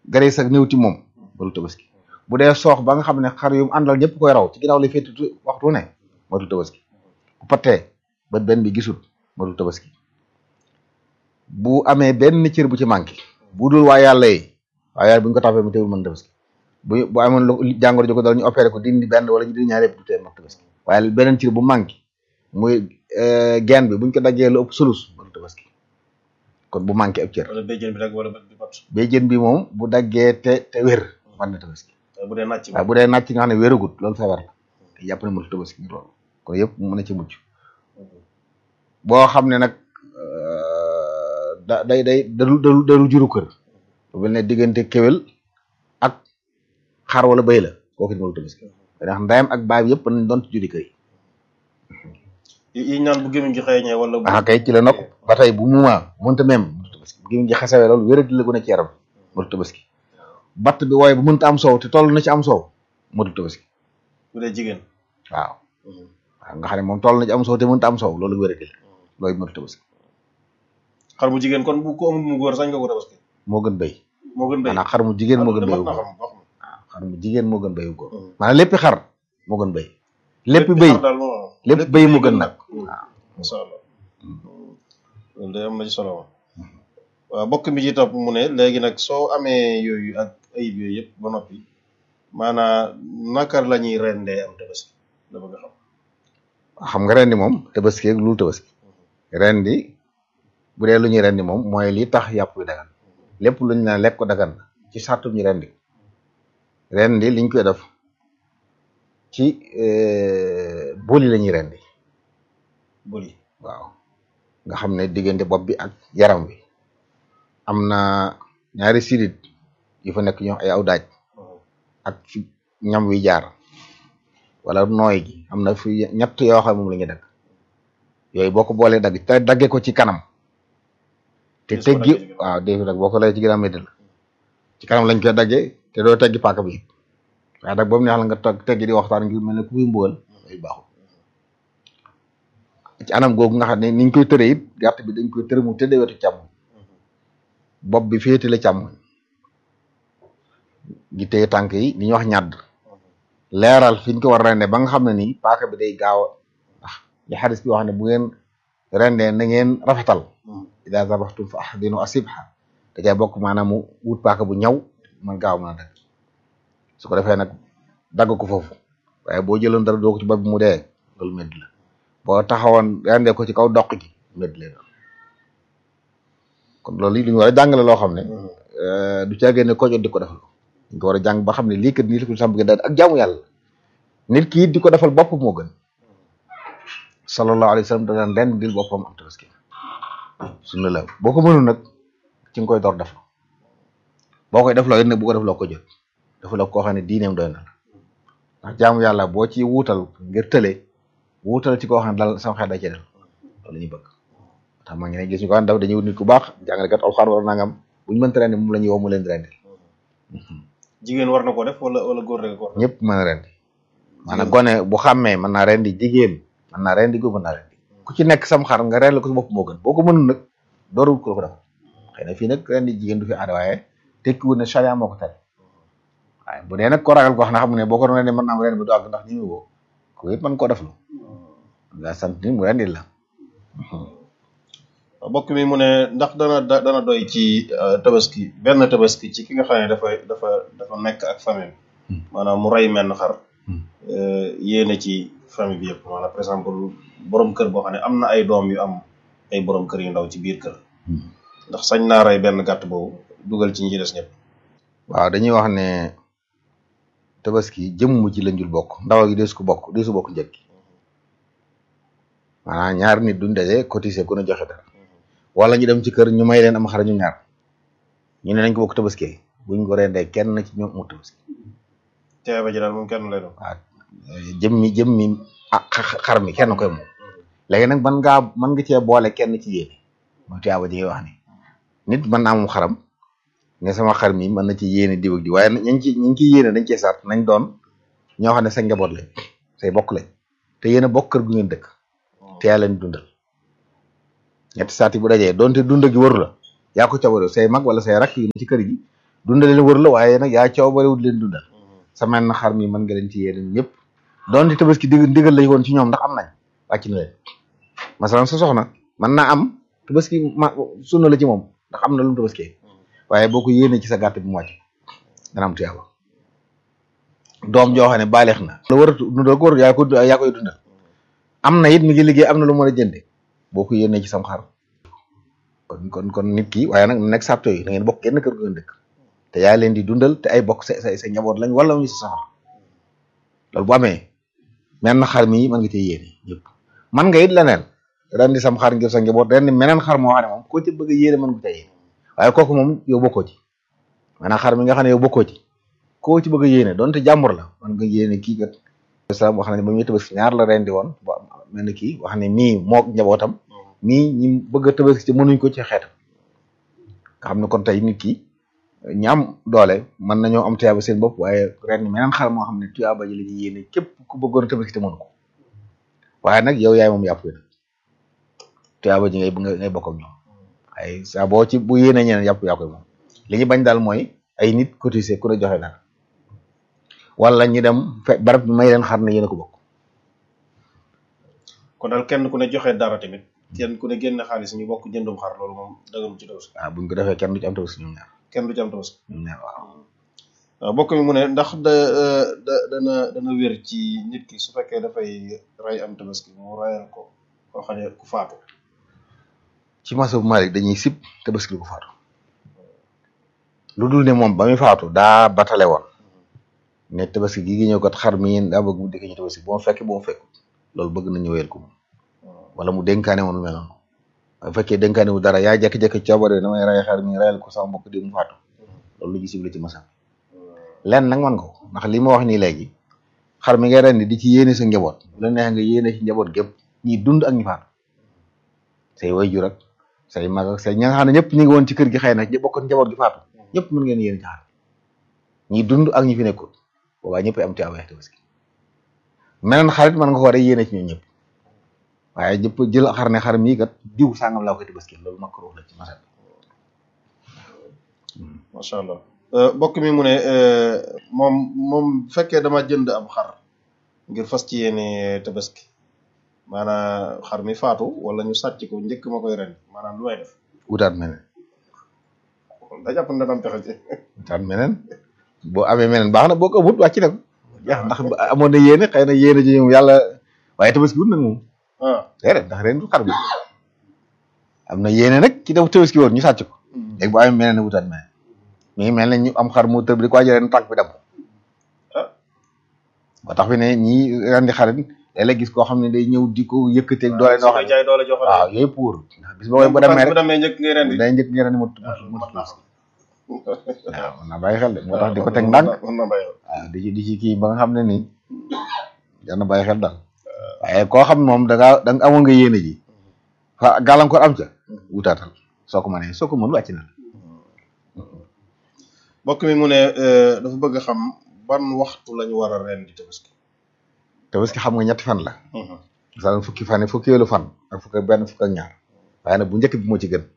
garees ak néew ti moom matul tabaski bu dee soox ba nga xam ne xar yu mu àndal ñëpp koy raw ci ginnaaw lay féeti tu- waxtu ne matul tabaski bu pattee ba benn bi gisul matul tabaski bu amee benn cër bu ci manqué bu dul waa yàlla yi waa yàlla bu ñu ko tàppee mu teewul mën tabaski bu bu amoon lu jàngoro ji ko dal ñu opéré ko dindi benn wala ñu dindi ñaar yëpp du tee mën tabaski waaye beneen cër bu manqué muy geen bi buñ ko daggee lu ëpp sulus matul tabaski kon bu manqué ab cër wala béjjën bi rek wala bët bi bat béjjën bi moom bu daggee te te wér mën na tabaski bu dee nàcc waaye bu dee nàcc nga xam ne wéragut loolu feebar la te jàpp ne mënul tabaski ngir loolu kon yëpp mën na ci mucc boo xam ne nag euh, da day day daru daru daru juru kër bu mel ne diggante kéwél ak xar wala béy la kooku it mënul tabaski ndax ndayam ak baay bi yëpp nañ doon ci juri kër yi yi yi ñaan bu gémmiñ gi xeeñee wala bu ah kay ci la nokk ba tey bu muuma mënta même mënul tabaski bu gémmiñ gi xasawee loolu wéradi la gën a ci yaram mënul tabaski batt bi wooye bu mënta am soow te toll na ci am soow mënul tabaski bu dee jigéen waaw waaw nga xam ne moom toll na ci am soow te mënta am soow loolu wéradi la loolu mënul tabaski xar bu jigéen kon bu ko amul mu góor sañ nga ko tabaski moo gën béy moo gën béy maanaam xar mu jigéen moo gën béy mat wu na góor xam wax waaw xar mu jigéen moo gën béy wu góor Mm. maanaam léppi xar moo gën béy lépp béy xar daal moo lépp béy moo gën nag waaw masha Allah loolu de am na ci solo moom waaw bokk mi ci topp mu ne léegi nag soo amee yooyu ak ayib yooyu yëpp ba noppi maanaam naka la ñuy rendee am tabaski la bëgg a xam xam nga rendi moom tabaski ak lu tabaski rendi bu dee lu ñuy rendi moom mooy li tax yàpp wi dagan lépp lu ñu naan lekk ko dagan na ci sartu ñu rendi rendi liñ koy def ci booli la ñuy rendi bëri waaw nga xam ne diggante bopp bi ak yaram wi am na ñaari sidit yu fa nekk ñoo ay aw daaj ak fi ñam wi jaar wala nooy gi am na fi ñett yoo xam moom la ñuy dagg yooyu boo ko boolee dagg te dagge ko ci kanam te Des ko daggee ci teggi ginnaaw. waaw dégg nag boo ko lay ci ginnaaw métti la ci kanam lañ koy daggee te doo teggi paaka bi waaye nag boobu neex la nga tog teggi di waxtaan ngir mel ne ku muy mbugal day baaxul ci anam googu nga xam ne niñ koy tëree it gàtt bi dañ koy tëre mu tëddee wetu càmmoñ bopp bi féete la càmmoñ gi téye tànk yi ni ñuy wax ñàdd leeral fi ñu ko war a rendee ba nga xam ne nii paaka bi day gaaw a ndax li xadis bi wax ne bu ngeen rendee na ngeen rafetal ida zabaxtum fa ahdinu asibha da cay bokk maanaam mu wut paaka bu ñaw man gaaw mën a dagg su ko defee nag dagg ko foofu waaye boo jëloon dara doo ko ci bopp bi mu dee loolu medd la boo taxawoon rendee ko ci kaw doq gi medd la doon kon loolu li ñu war a jàngale loo xam ne euh, du caagee ne ko jot di ko defal dañ ko war a jàng ba xam ne lii kat nii la ko sàmm gi daal ak jaamu yàlla nit ki it di ko defal bopp moo gën sallallahu alayhi wa sallam da daan ren dil boppam am tabaski sunna la boo ko mënul nag ci nga koy door def boo koy def loo it nag bu ko def loo ko jot dafa la koo xam ne diineem doy na la ndax jaamu yàlla boo ci wuutal ngir tële wuutal ci koo xam ne dal sama xel da ci dal loolu la ñuy bëgg tax ma ngi ne gis ñu ko xam daw dañuy wut nit ku baax jàngalekat alxuraan wala nangam buñu mënta rendi moom la ñuy woo mu leen di rendi jigéen war na ko def wala wala góor rek ko war na ñëpp mën a rendi maanaam gone bu xàmmee mën naa rendi jigéen mën naa rendi góor mën naa rendi ku ci nekk sam xar nga rendi ko sa bopp moo gën boo ko mënul nag door wut ko la ko defal xëy na fii nag rendi jigéen du fi aada waaye tekkiwul ne charia moo ko tere waaye bu dee nag ko ragal ko wax na xam ne boo ko doon rendi mën naa am rendi ba du àgg ndax ni mu woo ko it mën koo def lu nga sant ni mu rendi la bokk mi mu ne ndax dana da- dana doy ci euh, tabaski benn tabaski ci ki nga xam ne dafa dafa dafa nekk ak famille maanaam mu rey menn xar euh, yéene ci famille bi yëpp maanaam par exemple borom kër boo xam ne am na ay doom yu am ay borom kër yu ndaw ci biir kër ndax sañ naa rey benn gàtt boobu dugal ci ñi ci des ñëpp waaw dañuy wax ne tabaski jëmm ci lañ jul bokk ndaw gi deesu ko bokk deesu bokk njëg gi maanaam ñaar nit duñ daje cotiser ku ne joxe dara wala ñu dem ci kër ñu may leen am xar ñu ñaar ñu ne nañ ko bokk tabaski buñ ko rendee kenn ci ñoom mu tabaski teeba ji daal moom kenn lay doon waaw jëmmi jëmmi ah xa- xar mi kenn koy moom léegi nag man ngaa mën nga cee boole kenn ci yéene mooy tuyaaba ji ngay wax ni nit mën naa moom xaram ne sama xar mi mën na ci yéene diw ak di waaye ñañ ci ñi ci yéene dañ cee sart nañ doon ñoo xam ne sa njaboot lañ say bokk lañ te yéen a bokk kër gu ngeen dëkk te yaa leen dundal ñetti saati bu dajee donte dund gi waru la yaa ko ca waru say mag wala say rakk yu ne ci kër gi dundal leen wër la waaye nag yaa coow bariwut leen dundal sa mel na xar mi mën nga leen ci yéene ñëpp doon di tabaski dig ndigal lañ woon ci ñoom ndax am nañ wàcc na leen masalan sa soxna mën naa am tabaski ma sunna la ci moom ndax am na lu mu tabaskee waaye boo ko yéene ci sa gàtt bi mu wàcc dana am tuyaaba doom joo xam ne baaleex na la war a dundal ko war yaa ko yaa koy dundal am na it mi ngi liggéey am na lu mën a jënde boo ko yéene ci sam xar kon kon kon nit ki waaye nag nekk sàpto yi da ngeen bokk kenn kër gu ngeen dëkk te yaa leen di dundal te ay bokk sa sa sa njaboot lañ wala ñu sa soxla loolu bu amee men na xar mi mën nga cee yéene ñëpp man nga it leneen ren di sam xar ngir sa njaboot ren di meneen xar moo xam ne moom koo ci bëgg a yéene mën nga cee yéene waaye kooku moom yow bokkoo ci maanaam xar mi nga xam ne yow bokkoo ci koo ci bëgg a yéene donte jàmbur la man nga yéene kii kat salaam wax na ne ba muy tabaski ñaar la ren di woon ba mel ni kii wax ne mii mook njabootam mii ñi bëgg a tabaski ci mënuñ ko ci xeetam nga xam ne kon tey nit ki ñi am doole mën nañoo am tuyaaba seen bopp waaye ren meneen xar moo xam ne tuyaaba ji la ñuy yéene képp ku bëggoon a tabaski te mënu ko waaye nag yow yaay moom yàpp nag tuyaaba ji ngay ngay bokk ak ñoom ay saa boo ci bu yéene ñeneen yàpp yaa koy moom li ñu bañ daal mooy ay nit cotiser ku ne joxe dara wala ñu dem fe barab bi may leen xar ne yéen a ko bokk kon daal kenn ku ne joxe dara tamit kenn ku ne génn xaalis ñu bokk jëndum xar loolu moom dëggam ci tabaski waaw buñ ko defee kenn du ci am tabaski ñoom ñaar kenn du ci am tabaski ñoom ñaar waaw waaw bokk mi mu ne ndax da da dana dana wér ci nit ki su fekkee dafay ray am tabaski mu rayal ko koo xam ne ku faatu ci masabu Malik dañuy sib tabaski ku faatu lu dul ne moom ba muy faatu daa batale woon ne tabaski gi gi ñëw kat xar mi daa bëgg mu dikk ñu tabaski bu ma fekk bu ma fekk loolu bëgg nañu wéyal ko moom wala mu dénkaane woon lu mel noonu bu fekkee dénkaane wu dara yaa jékki-jékki coobare damay ray xar mi rayal ko sama mbokk di mu faatu loolu lu ñu sib la ci masab lenn nag man ko ndax li ma wax nii léegi xar mi ngay rendi di ci yéene sa njaboot bu la neex nga yéene ci njaboot gépp ñi dund ak ñi faatu say waajur ak say mag ak say ña nga xam ne ñëpp ñu ngi woon ci kër gi xëy na ñi bokkoon njaboot gi faatu ñëpp mën ngeen yéene ci xar ñi dund ak ñi fi nekkul boobaa ñëpp am ci awee tabaski meneen xarit mën nga ko war a yéene ci ñoom ñëpp waaye ñëpp jël xar ne xar mii kat diw sàngam laa koy tabaski loolu makruh la ci masal macha allah bokk mi mu ne moom moom bu fekkee dama jënd am xar ngir fas ci yéene tabaski maanaam xar mi faatu wala ñu sàcc ko njëkk ma koy ren maanaam lu may def wutaat meneen da jàpp ne dana am pexe ci wutaat meneen boo amee meneen baax na boo ko wut wàcc na ko jeex ndax amoon na yéene xëy na yéene ji ñoom yàlla waaye tabaski wut nag moom ah déedéet ndax ren du xar bi am na yéene nag ci def tabaski woon ñu sàcc ko léegi bu amee meneen wutaat meneen mi ngi mel ne ñu am xar mu tëb di ko waajal ren tànk bi dem ah ba tax fi ne ñii ren di xarit léeg-léeg gis koo xam ne day ñëw di ko yëkkateeg doole noo xam ne jaay doole joxal waaw yooyu pour ndax bis boo bu demee bu rek demee njëkk ngay ren di day njëkk ngeen ne mu mu mu waaw mën naa bàyyi xel de moo tax di ko teg ndànk mën na bàyyi waaw di ci di ci kii ba nga xam ne nii jar na bàyyi xel daal waaye koo xam ne moom da ngaa da nga amoon nga yéene ji fa gàllankoor am ca wutaatal soo ko mënee soo ko mën wàcc na la bokk mi mu ne dafa bëgg a xam ban waxtu lañu war a ren di tabaski te parce que xam nga ñetti fan la misaal fukki fan yi fukkeelu fan ak fukk ak benn fukk ak ñaar waaye nag bu njëkk bi moo ci gën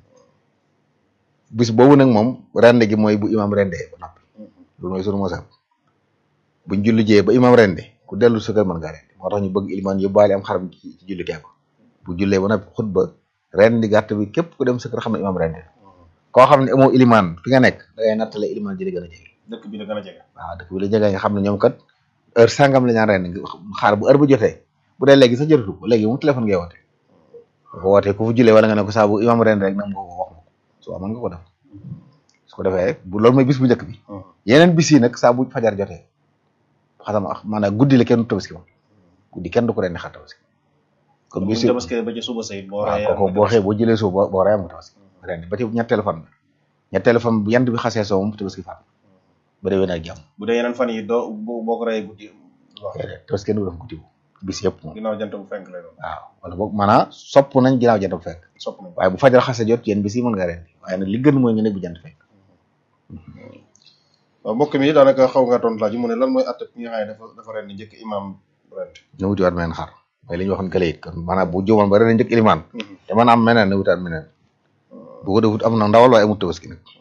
bis boobu nag moom rende gi mooy bu imam rendee ba noppi loolu mooy sunu mosam buñ julli jee ba imam rende ku dellu sa kër mën ngaa rendi moo tax ñu bëgg ilimaan yóbbaale am xaram ci ci julli keeko bu jullee ba noppi xutba rendi gàtt bi képp ku dem sa kër xam ne imam rende koo xam ne amoo ilimaan fi nga nekk da ngay nattale ilimaan ji di gën a jege dëkk bi la gën a jege waaw dëkk bi la jege nga xam ne ñoom kat heure sangam la ñaan rendi xaar bu heure bu jotee bu dee léegi sax jotatu ko léegi moom téléphone ngay woote ko wootee ku fu jullee wala nga ne ko saa bu imam rende rek nam nga ko wax ma ko su mën nga ko def su ko defee bu loolu mooy bis bu njëkk bi yeneen bis yi nag saa bu fajar jotee xasam maanaam guddi la kenn du tabaski moom guddi kenn du ko rendi xar tabaski kon bis yi tabaski ba ci suba sayit boo waaw reyee kooku boo xëyee boo jëlee suuf boo boo reyee am nga tabaski rendi ba ci ñetteelu fan ñetteelu fan bu yant bi xasee soo moom tabaski faat ba déwén ak jàmm bu dee yeneen fan yi doo boo boo ko reyee guddi wax déedéet tabaski kenn du def guddi bis yëpp moom ginnaaw jant bu fenk lay doon waaw wala boog maanaam sopp nañ ginnaaw jant bu fekk sopp nañ waaye bu fajar xasee jot yéen bis yi mën nga rendi waaye nag li gën mooy nga ne bu jant fekk waaw mbokk mi daanaka xaw nga tontu laaj mu ne lan mooy atte bi nga xam ne dafa dafa ren di njëkk imam rent na wuti waat meneen xar mooy li ñu waxoon kële it kon maanaam bu juumoon ba ren njëkk ilimaan te mën a am meneen na wutaat meneen bu ko defut am na ndawal waaye amut tabaski nag